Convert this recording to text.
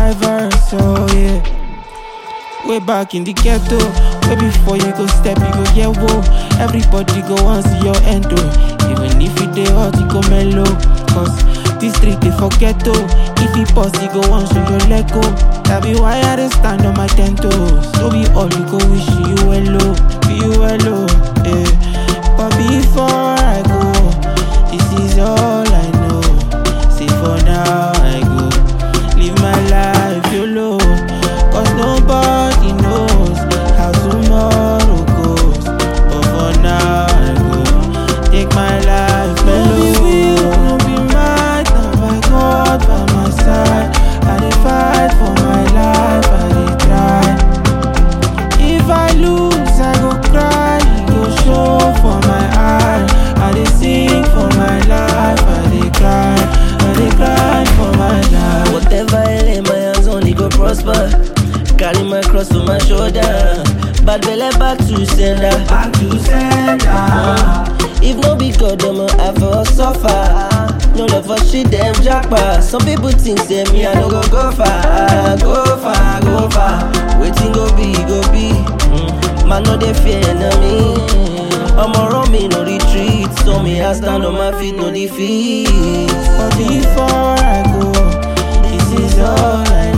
my verse, oh yeah. Way back in the ghetto, way before you go step, you go yeah whoa. Everybody go want see your end oh. Even if it dey hot, you go mellow. Cause this street they forget oh. If it pause, you go want show your leg go. That be why I dey stand on my ten toes. So be all you go wish you well oh, be you well oh, yeah. But before I go, this is all I know. See for now I go live my life YOLO. Cause nobody knows how tomorrow goes. But for now I go take my life mellow. No be mad, now my God by my side. I dey fight for my life, I dey try. If I lose, I go cry, e go show for my eye. I dey sing for my life, I dey cry, I dey cry for my life. Whatever I lay my hands on, it go prosper. Carry my cross on my shoulder. Bad belly back to sender. Back to sender. If no be God, I'ma have for suffer. No love for shit, them jackpot. Some people think say me, I no go go far, go far, go far. Waiting go be, go be. Mm. Man, no they fear enemy. I'm around me, no retreat. So me, I stand on my feet, no defeat. But before I go, this is all I